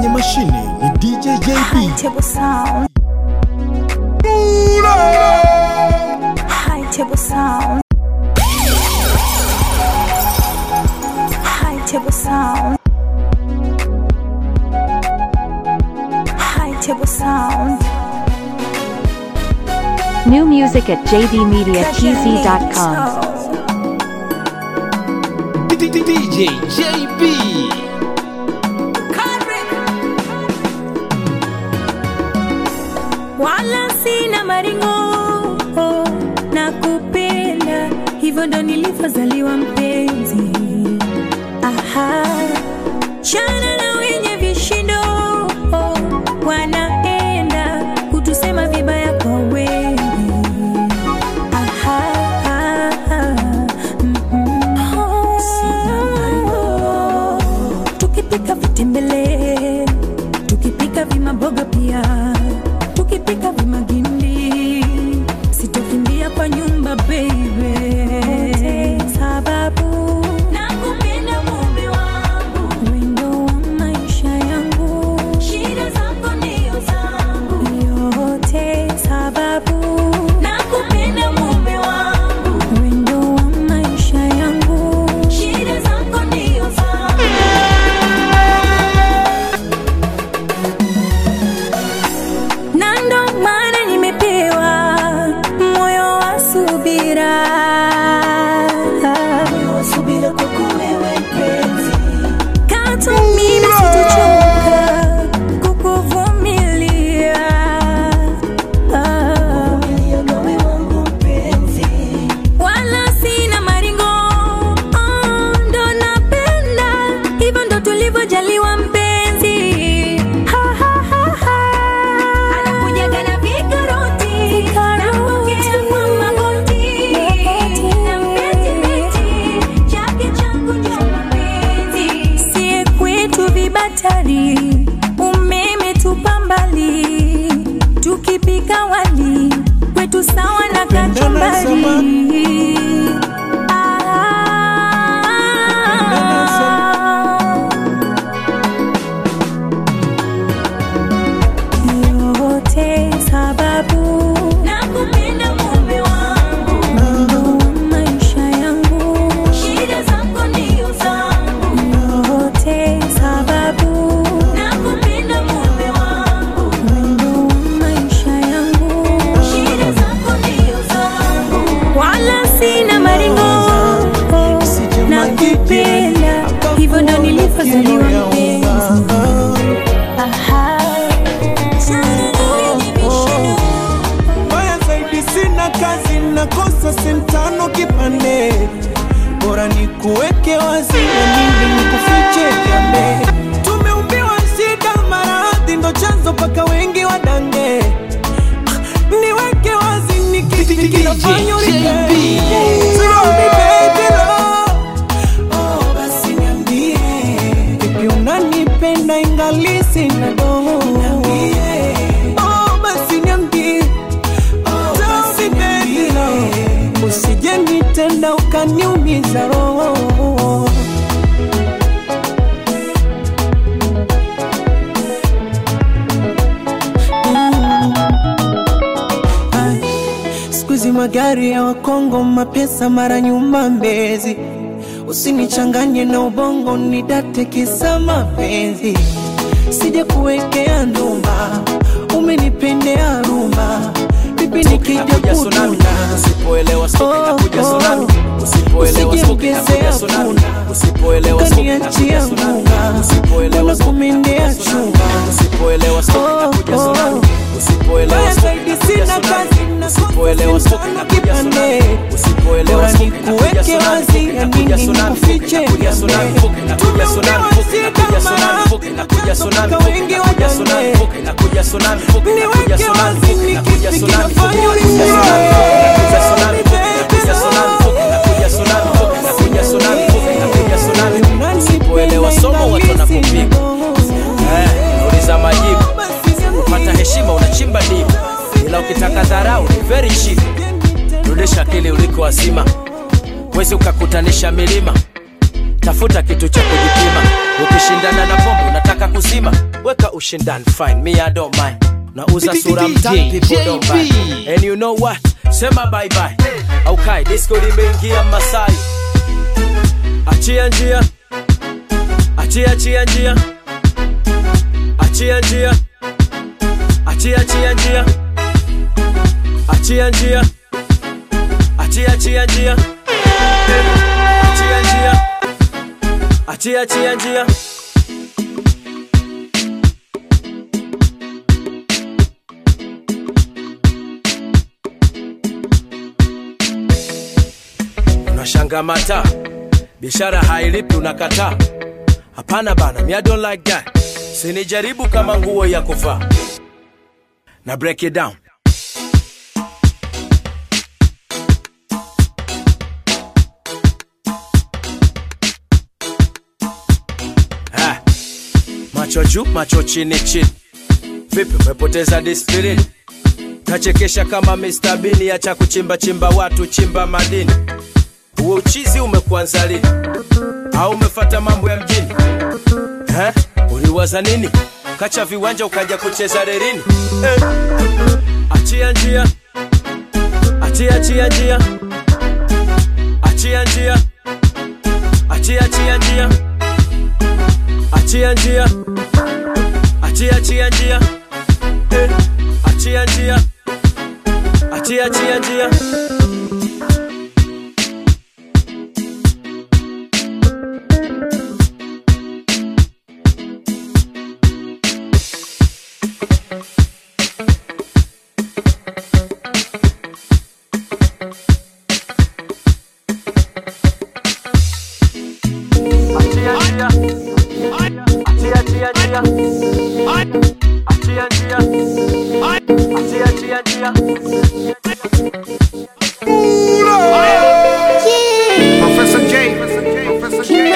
kwenye mashine ni DJ JB. Table sound. High table sound. High table sound. High table sound. New music at jdmediatz.com. DJ JB. wala sina maringo na kupenda hivyo ndo nilivyozaliwa mpenzi aha chana na wenye vishindo wanaenda kutusema vibaya kwa wengi aha mhm. tukipika vitembele tukipika vimaboga pia tukipika vimagimbi sitokimbia kwa nyumba baby sababu nakupenda mume wangu wendo wa maisha yangu shida zako ndio zangu yote sababu nakupenda mume wangu wendo wa maisha yangu shida zako ndio zangu na ndo maana nimepewa moyo wa subira katu mimi sitachoka kukuvumilia wala sina maringo oh, ndo napenda hivyo ndo tulivyojaliwa mpenzi Ha, ha, ha, ha. Anakujaga na vikaroti, napokea kwa magoti. Na mpenzi miti, chake changu ndio mapenzi. Sie kwetu vibatari umeme tupa mbali tukipika wali kwetu sawa na kachumbari ah. yote sababu nakupenda mume wangu Mungu wa maisha yangu shida zako ndio zangu yote sababu nakupenda mume wangu Mungu wa maisha yangu shida zako ndio zangu wala sina maringo nakupenda hivyo ndo nilivyozaliwa mpenzi Aha. Mbaya zaidi sina kazi, nakosa sentano kipande, bora ni kuweke wazi na mimi nikufiche jambe. Tumeumbiwa shida, maradhi ndo chanzo paka wengi wadange. Ah, Niweke wazi ni kipi DJ kinafanya unipende. JB. Tell me baby love, oh basi niambie, vipi unanipenda ingali sina doho? Oh basi niambie Tell me baby love, usije nitenda ukaniumiza roho. Ai, Siku hizi magari ya Wakongo, mapesa mara nyuma Mbezi, usinichanganye na ubongo, nidate kisa mapenzi, sija kuwekea ndumba, umenipendea rumba, vipi nikija Inakuja tsunami. kutuna Usipoelewa stroke Oh, inakuja oh. tsunami. Usipoelewa stroke inakuja Usijengezea tsunami. punda. Usipoelewa stroke ukaniachia inakuja tsunami. ngunga, Usipoelewa mbona stroke kumendea inakuja tsunami. chunga? Usipoelewa stroke Oh, inakuja oh. tsunami. Usipoelewa Mbaya stroke zaidi inakuja sina tsunami. kazi, nakosa Usipoelewa stroke sentano inakuja tsunami. kipande. Usipoelewa Bora stroke inakuja nikuweke tsunami. wazi, ya Inakuja nini tsunami. nikufiche Inakuja tsunami. jambe. Inakuja tsunami. Inakuja tsunami. Inakuja tsunami. Wengi Inakuja tsunami. wadange. Inakuja tsunami. Inakuja Niweke tsunami. wazi, ni Inakuja kipi tsunami. kinafanya Inakuja ulie? tsunami. Inakuja tsunami. Inakuja tsunami. Inakuja tsunami. Inakuja tsunami. Inakuja tsunami. Usipoelewa somo watu wanakupiga. Eh, uliza majibu. Kupata heshima unachimba dibu, ila ukitaka dharau ni very cheap. Rudisha akili uliko wazima, wezi ukakutanisha milima. Tafuta kitu cha kujipima, ukishindana na pombe unataka unataka kuzima weka ushindani fine me I don't mind nauza sura DJ mtani people don't buy JB. and you know what sema bye bye aukai disco limeingia masai achia njia achia achia njia achia njia achia achia njia achia njia achia achia njia achia njia achia achia njia unashanga mata biashara hailipi unakataa hapana bana me I don't like that sinijaribu kama nguo ya kuvaa na break it down Ah, macho juu macho chini chini vipi umepoteza disiplini kachekesha kama Mr. Bean acha kuchimba chimba watu chimba madini huo uchizi umekuanza lini au umefata mambo ya mjini eh? uliwaza nini kacha viwanja ukaja kucheza rerini eh? achia njia achia achia njia achia njia achia achia njia achia njia achia achia njia eh? achia njia achia achia njia achia njia achia achia njia achia njia achia achia njia Professor J. Professor J.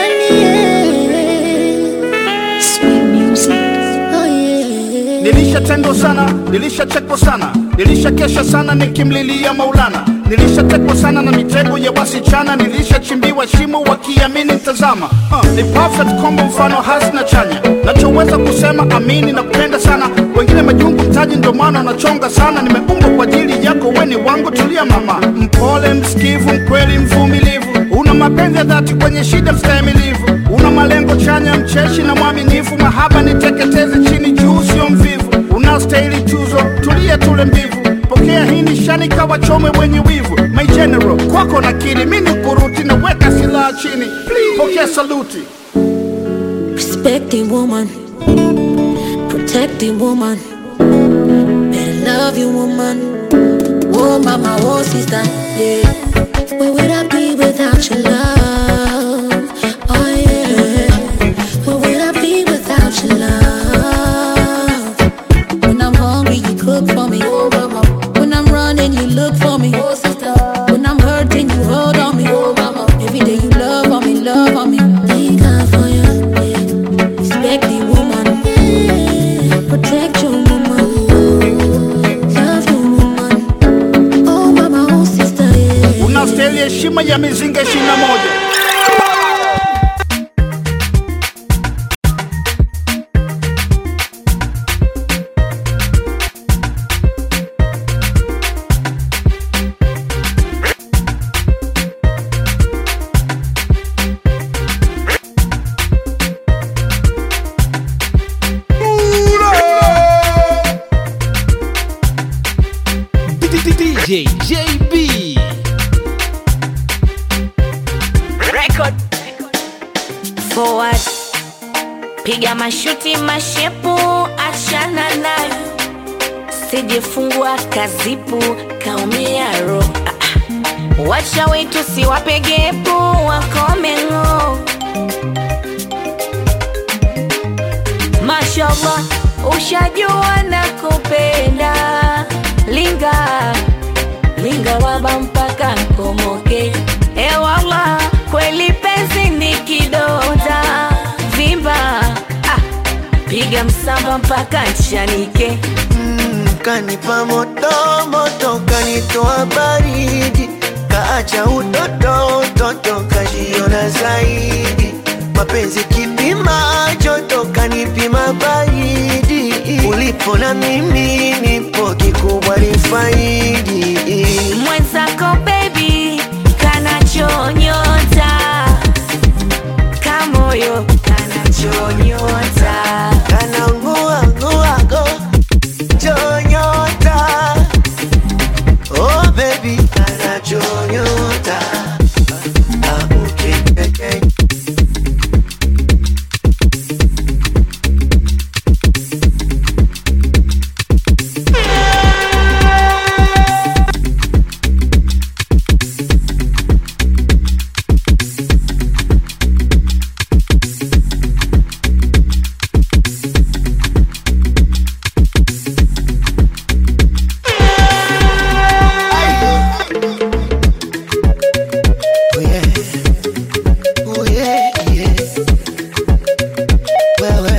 Sweet music. Nilishatendwa sana, nilishachekwa sana, nilishakesha sana nikimlilia Maulana, nilishatekwa sana na mitego ya wasichana, nilishachimbiwa shimo wakiamini tazama. Uh, ni perfect combo, mfano hasi na chanya, nachoweza kusema amini na kupenda sana, wengine majungu mtaji, ndio maana wanachonga sana. Nimeumbwa kwa ajili yako, weni wangu, tulia mama, mpole, msikivu, mkweli, mvumilivu, una mapenzi ya dhati, kwenye shida mstahimilivu, una malengo chanya, mcheshi na mwaminifu, mahaba niteketeze chini juu, sio mvivu, unastahili tuzo, tulia tule mbivu, pokea hii nishani kawachome wenye wivu, my general, kwako nakiri, mi ni kuruti, na weka silaha chini, Please, pokea saluti. Respect the woman. Protect the woman. Better love you, woman. Oh, mama, oh, sister. Yeah. Where would I be without your love? Oh, yeah. Where would I be without your love? When I'm hungry, you cook for me. Oh, mama. When I'm running, you look for me. Oh, sister. When I'm hurting, you hold on me. Oh, mama. Every day you love on me, love on me. Thank God for you. Yeah. Respect the woman. Protect your woman. Love your woman. Oh, mama, oh, sister, yeah. Unastahili heshima ya mizinga ishirini na moja. DJ JB. record forward piga mashuti mashepu achana nayo sijifungua kazipu kaumia ro Ah, ah. wacha wetu siwapegepu wakomengo mashallah ushajua na kupenda linga linga waba mpaka nkomoke ewala kweli penzi ni kidonda vimba ah, piga msamba mpaka nchanike kanipa moto moto, kanitoa baridi, kaacha utoto utoto, kajiona zaidi. mapenzi kipima joto kanipima baridi ulipo na mimi nipo kikubwa ni faidi mwenzako baby kanachonyota kamoyo kanachonyota kananguanguago chonyota oh baby kanachonyota ah, okay, okay. Oh yeah. Oh yeah, yeah. Wewe.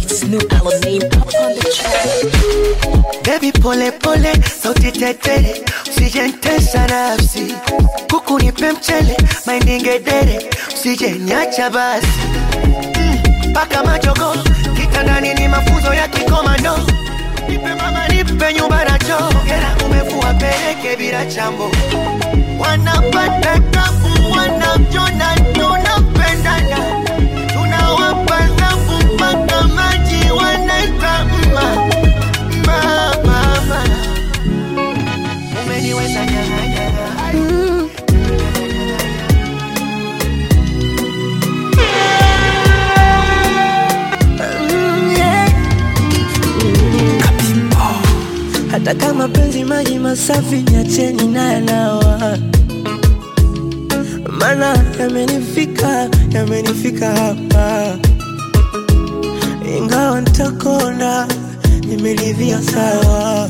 Baby pole pole, sauti tetere, usijentesa nafsi. Kuku nipe mchele, maindingedere, usijenyacha basi. Mm, Paka majogo, kitandani ni mafunzo ya kikomando. Nipe mama, nipe nyumba na choo. Hela umefua peleke bila chambo wanapata tabu, wanajona tunapendana, tunawapa zafu mpaka maji wanaita mma mma mama, umeniweza nyang'anyana hata kama penzi maji masafi nyacheni naye nawa mana yamenifika yamenifika hapa ingawa ntakonda nimeridhia sawa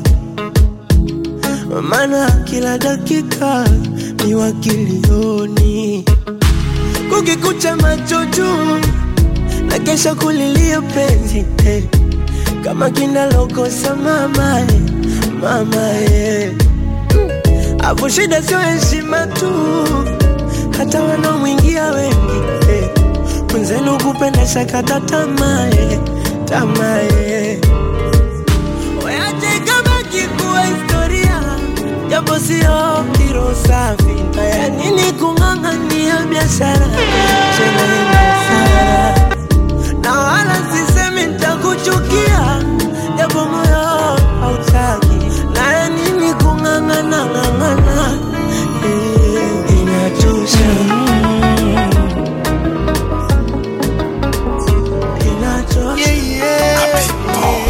mana kila dakika ni wakilioni kukikucha macho juu na kesha kulilia penzi eh. kama kinalokosa mama eh, mama eh. Afu shida sio heshima tu, hata wanaomwingia wengi eh. Mwenzenu kupenda shakata tamaa eh, tamaa eh. Weache kabaki kuwa historia, japo sio kiro safi. Haya nini kung'ang'ania biashara tena ina hasara na wala sisemi nitakuchukia, japo moyo hautaki. Naye nini kung'ang'ana ng'ang'ana, eh, inachosha inachosha yeah, yeah.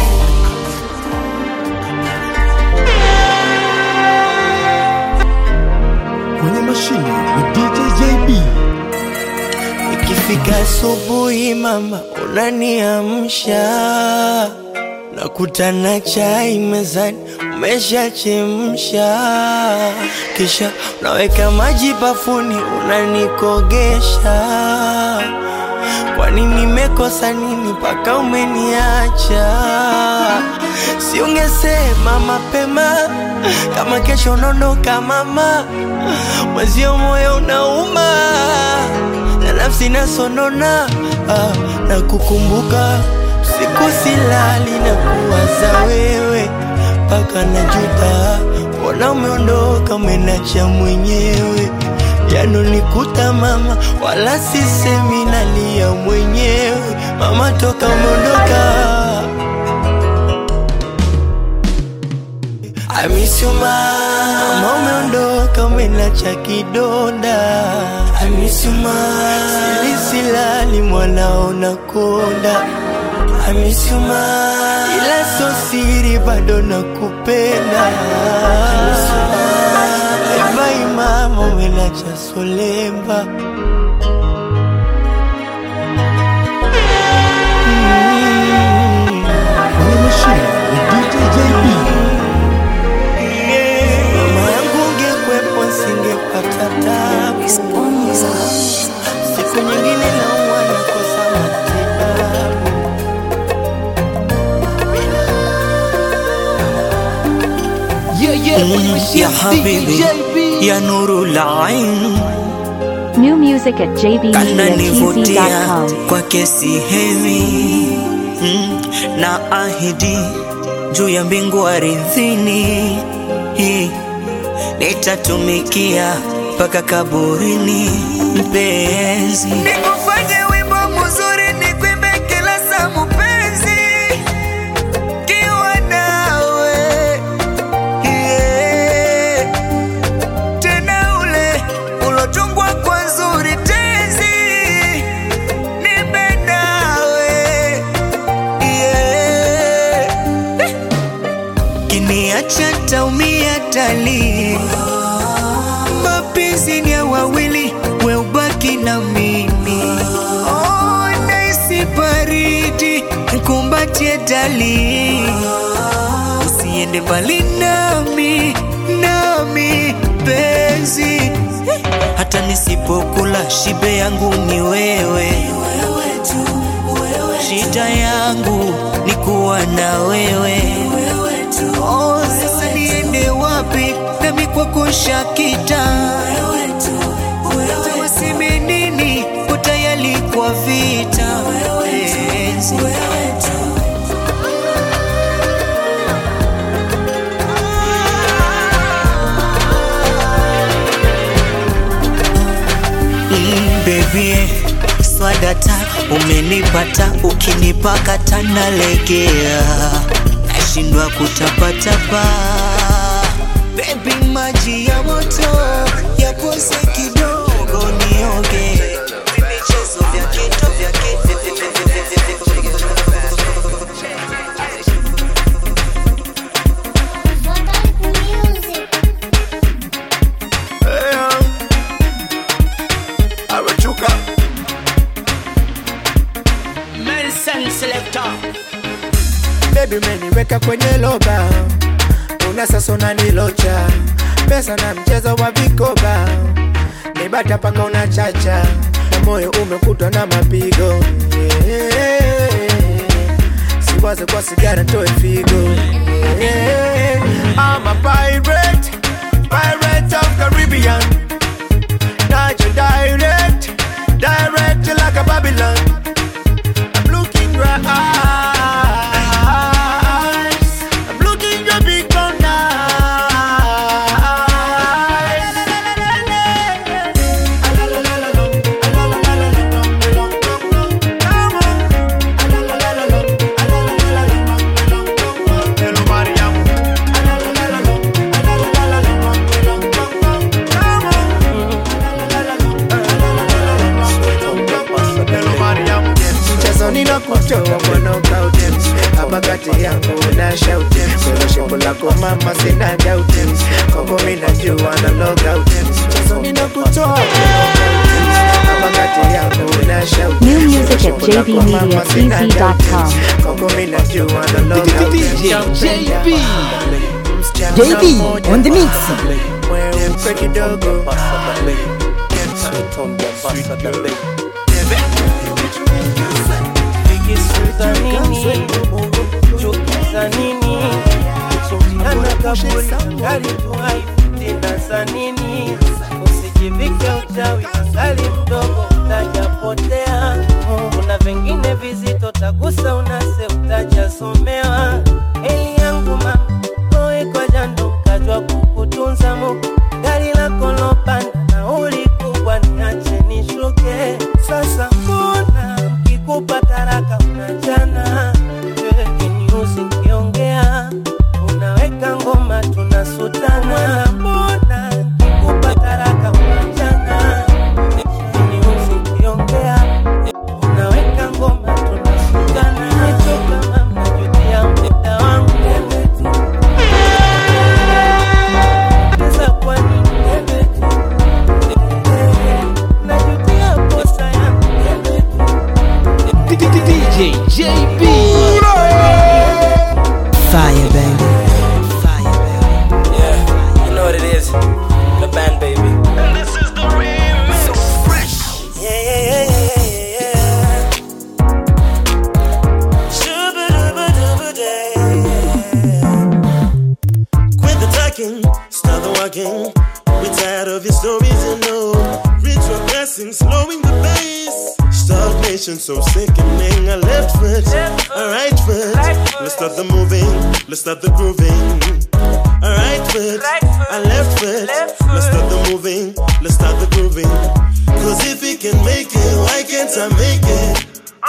Kwenye mashine ni DJ JB. Ikifika asubuhi mama unaniamsha, nakutana chai mezani umeshachemsha, kisha unaweka maji bafuni unanikogesha. Kwani nimekosa nini mpaka umeniacha? Si ungesema mapema kama kesho unaondoka mama, mwezio moyo unauma na nafsi nasonona ah, na kukumbuka siku silali na kuwaza wewe mpaka najuta, mbona umeondoka umenacha mwenyewe yanonikuta mama, wala sisemi nalia mwenyewe mama, toka umeondoka I miss you ma Mama umeondoka umenacha kidonda I miss you ma Sili silali mwanao nakonda I miss you ma Ila so siri bado nakupenda I miss you ma Bye bye mama umenacha solemba Kwenye mashine ni DJ JB. Mama yangu ungekwepo singepata tabu. Siku nyingine naumwa nakosa matibabu. Yeah, yeah, kwenye mashine يا DJ حبيبي JB. يا نور العين New music at jdmediatz.com. kananivutia kwake sihemi mm, na ahidi juu ya mbingu aridhini Hii, nitatumikia mpaka kaburini mpenzi nikufanye wimbo mzuri nikwimbe kila saa mpenzi kiwa nawe yeah tena ule ulotungwa kwa nzuri tenzi nipe nawe yeah. kiniacha taumia tali mapenzi ni ya wawili we ubaki na mimi oh, naisi baridi nkumbatie dali usiende mbali nami nami penzi hata nisipokula shibe yangu ni wewe shida yangu ni kuwa na wewe oh, sasa niende wapi nami kwako shakita waseme nini utayali kwa vita penzi mm, baby swadata umenipata ukinipakata nalegea nashindwa kutapatapa bebi maji ya moto yapose kidogo nioge Vimichezo vya kito vya kito Awechuka Nelson Selector. Baby umeniweka kwenye loba, una sasa unanilocha, pesa na mchezo wa vikoba, nibata paka unachacha, na moyo umekutwa na mapigo yeah. Siwaze kwa sigara toe figo yeah. I'm a pirate, pirate of Caribbean, not your direct, direct like a Babylon. I'm looking your eyes. I'm looking your big brown mchezo ninakutoa kwa knockout hapa kati yangu na shout solo shepo lako mama sina doubt koko mimi najua na log out mchezo ninakutoa kwa knockout hapa kati yangu na shout New music at Solo shepo lako mama sina doubt. jdmediatz.com. koko mimi najua na log out DJ JB. Msichana JB mmoja on the mix. mweupe kidogo za nini chuki za nini kuchinjiana kaburi angali tuhai tena za nini usijivike uchawi angali mdogo utajapotea kuna vengine vizito tagusa unase utajasomewa eli yangu ma toe kwa jando kajwa kukutunza Mungu gari lako lopanda nauli kubwa niache nishuke sasa mbona kikupa taraka unachana kiniusi nkiongea unaweka ngoma tunasutana mbona kikupa taraka unachana kiniusi nkiongea unaweka ngoma tunasutana nichoka mama jutia muda wangu Sasa kwa nini najutia posa yangu DJ JB. Fire, baby. Yeah, you know what it is. The band, baby. And this is the remix. So fresh. Yeah, yeah, yeah, yeah, yeah, yeah. Shoo-ba-doo-ba-doo-ba-day. Quit the talking, start the walking. We're tired of your stories, you know. Reach your best slowing the pace. Stagnation so sickening. A left foot, a right foot. Let's start the moving, let's start the grooving. A right foot, a left foot. Let's start the moving, let's start the grooving. Cause if he can make it, why can't I make it?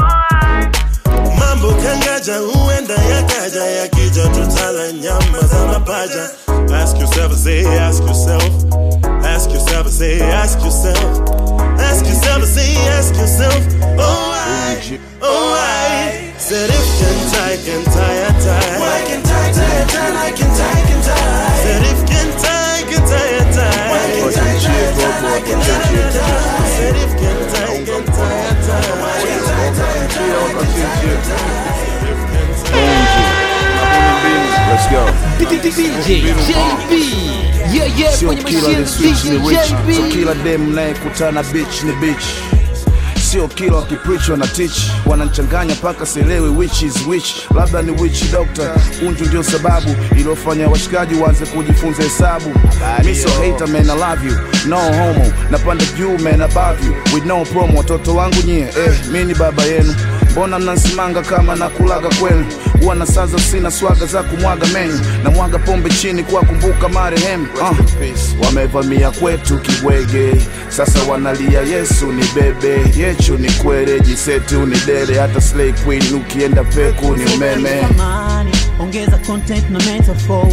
Mambo kangaja huenda yakaja yakija tutala nyama za mapaja. Ask yourself, say, ask yourself. Ask yourself, say, ask yourself. Ask yourself, say, ask yourself. Oh I, oh I. Said if can tie, can tie, tie. Why can tie, tie, tie, like can tie, can tie. Said if can tie, can tie, tie. Why can tie, tie, tie, like can tie, tie. Said if can tie, can tie, tie. Why can tie, tie, tie, like can tie, tie. Let's go. DJ JB. Yeah, yeah, Sio kwenye kila machine the switch ni DJ rich, so JB. kila dem nayekutana bitch ni bitch. Sio kila wakipreach wana teach, wanachanganya mpaka sielewi which is which. Labda ni witch doctor, unju ndio sababu iliyofanya washikaji waanze kujifunza hesabu. Mi so hater man, I love you, no homo, napanda juu man above you, with no promo. Watoto wangu nyie, eh, mi ni baba yenu mbona mnansimanga kama nakulaga kwenu huwa na saza sina swaga za kumwaga menyu na mwaga pombe chini kwa kumbuka marehemu uh. wamevamia kwetu kibwege sasa wanalia yesu ni bebe yechu ni kwere jisetu ni dere hata slay queen ukienda peku ni umeme Amani, ongeza content na metaphor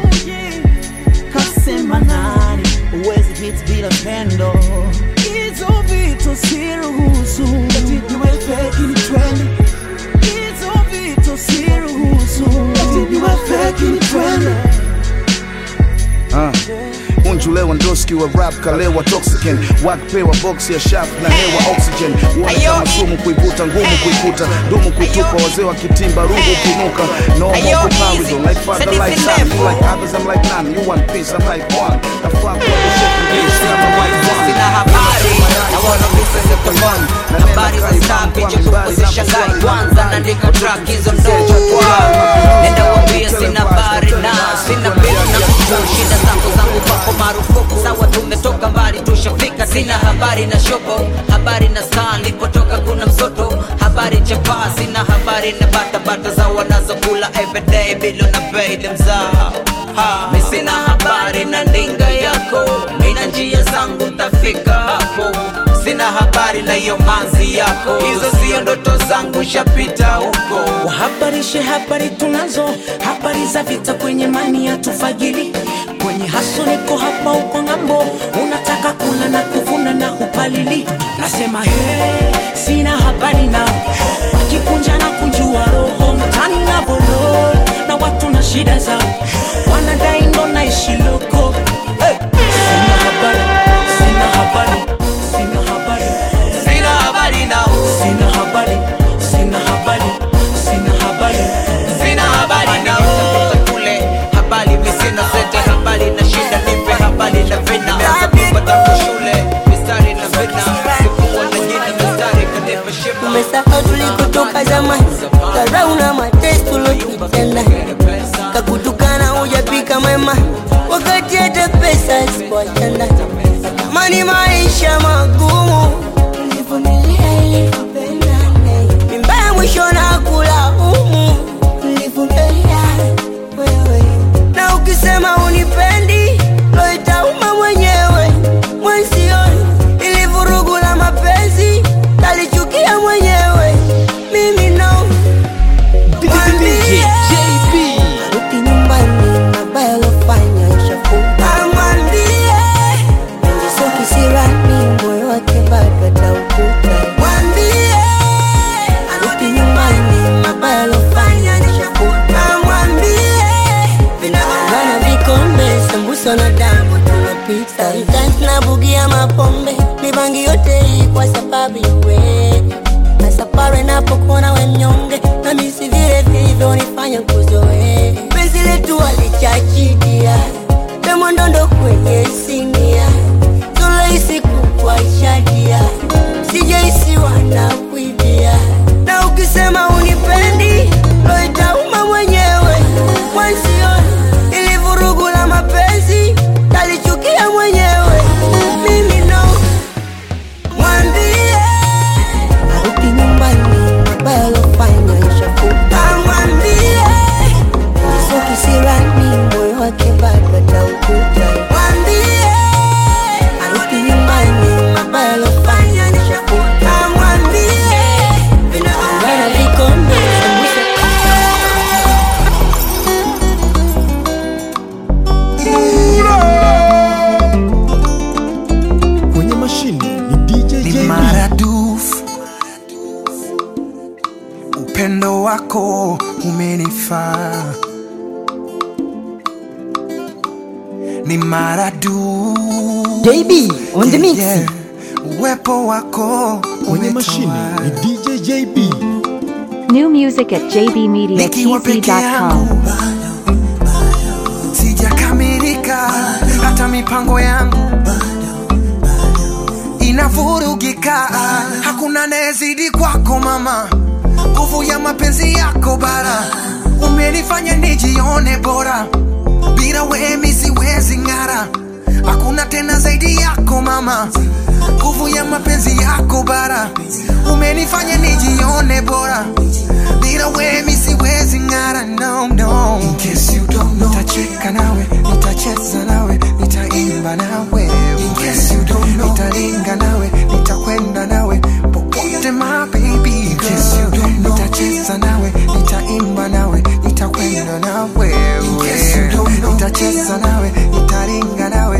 kasema nani uwezi hit bila pendo hizo vitu siruhusu ati niwe fake ni trend hizo vitu siruhusu ati niwe fake ni trend uh. unju lewandowski wa rap kalewa toxican wakpewa box ya shaf na hewa oxygen uone kama sumu kuivuta ngumu kuikuta dumu kuitupa wazee wa kitimba rungu kunuka no more Ayo, comparison easy. like father Said like it's son in you like others I'm like none you want peace I'm like one the fuck what the shit can be Sina habari na wana visa za tofauti habari za saa picha tuko shangai kwanza naandika track hizo ndogo kwao nenda wambia sina habari na sina pesa na kutu shida zangu zangu kwako marufuku sawa tumetoka mbali tushafika sina habari na shobo habari na saa nilipotoka kuna msoto habari chapaa sina habari na batabata za wanazokula everyday bilo na pay them zao Ha, mi sina habari na ndinga yako mina njia zangu tafika hapo sina habari na hiyo manzi yako hizo sio ndoto zangu shapita huko wahabarishe habari tunazo habari za vita kwenye mani ya tufagili kwenye haso niko hapa uko ng'ambo unataka kula na kuvuna na upalili nasema he sina habari na wakikunja na kunjua roho mtani na bolo na watu na shida zao wanadai ndo naishi loko hey. sina habari sina habari sina habari sina habari nao sina habari sina habari sina habari sina habari nao kule habari mi sina sete habari na shida nipe habari na vina kupata shule mistari na vina sikuwa na jina mistari kanipa shiba umesahau tulikotoka zamani dharau na mateso tulotutenda kakutukana hujapika mema wakati hata pesa sikuachana tamani maisha magumu nilivumilia ili tupendane mimbaya mwisho na kula umu nilivumilia wewe na ukisema unipendi loitauma mwenyewe mwensioni ili vurugu la mapenzi talichukia mwenyewe mimi no DJ JB. Rudi nyumbani mabaya lofanya ishafuta amwambie sio kisirani moyo wake bado ataukuta mwambie arudi nyumbani mabaya lofanya ishafuta mwambie vinagongana vikombe sambusa na damu tunapita Sometimes nabugia mapombe mibangi yote hii kwa sababu iwe nasapare napokuona wenyonge na misi vile vilivyonifanya kuzoe penzi letu alichachidia pemondondo kwenye sinia soloisi kukwashadia sijaisi wanakuibia na ukisema unipendi loitauma mwenyewe mwansioni ili vurugu la mapenzi umenifaa ni maradu JB on the mix. uwepo wako kwenye mashine ni DJ JB. New music at jdmediatz.com. sijakamilika hata mipango yangu inavurugika hakuna nezidi kwako mama nguvu ya mapenzi yako bara umenifanya nijione bora bila wemi siwezi ng'ara hakuna tena zaidi yako mama nguvu ya mapenzi yako bara umenifanya nijione bora bila wemi siwezi ng'ara no, no. In case you don't know, nitacheka nawe nitacheza nawe nitaimba nawe In case you don't know, nitalinga nawe nitakwenda nawe popote my baby In case you don't know, nitacheza nawe nitaimba nawe nitakwenda nawe In case you don't know, nitacheza nawe nitalinga nawe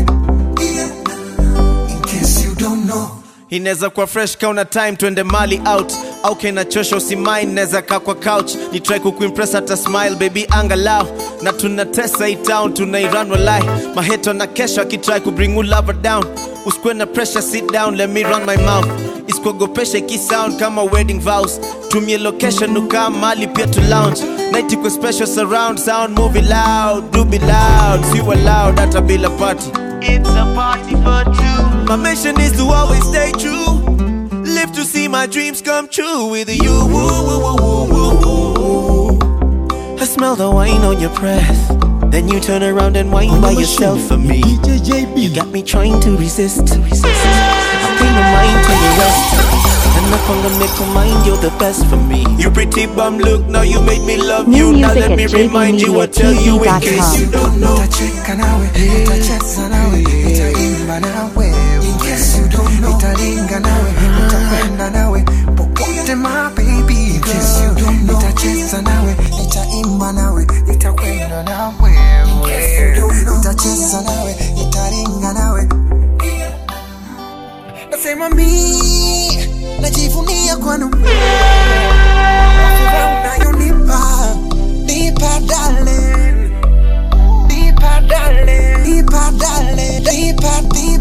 In case you don't know inaweza kuwa fresh kauna time twende mali out au kenachosha usimain naweza kaa kwa couch ni try kukuimpress hata smile baby angalau na tunatesa hii town tunairan walai maheto na kesho akitry kubring you lover down usikwe na pressure sit down let me run my mouth isikuogopesha ikisound kama wedding vows tumie location ukaa mali pia tu lounge night iko special surround sound movie loud do be loud si loud hata bila party It's a party for two. My mission is to always stay true. Live to see my dreams come true with you. Woo, woo, woo, woo, woo, woo. I smell the wine on your breath. Then you turn around and whine by yourself for me. You got me trying to resist. resist. I pay no mind to the rest. And I'm gonna make a mind, you're the best for me. You pretty bum look, now you made me love New you. Now music let at me remind you, I tell you in case you don't know. nitacheka nawe nitacheza nawe nitaimba nawe In case you don't know, nitalinga nawe nitakwenda nawe popote my baby In case you don't know, nitacheza nawe nitaimba nawe nitakwenda nawe nitacheza nawe nitalinga nawe nasema mi najivunia kwanu furaha unayonipa nipa darling Deeper, darling. Deeper, darling. Deeper, deeper.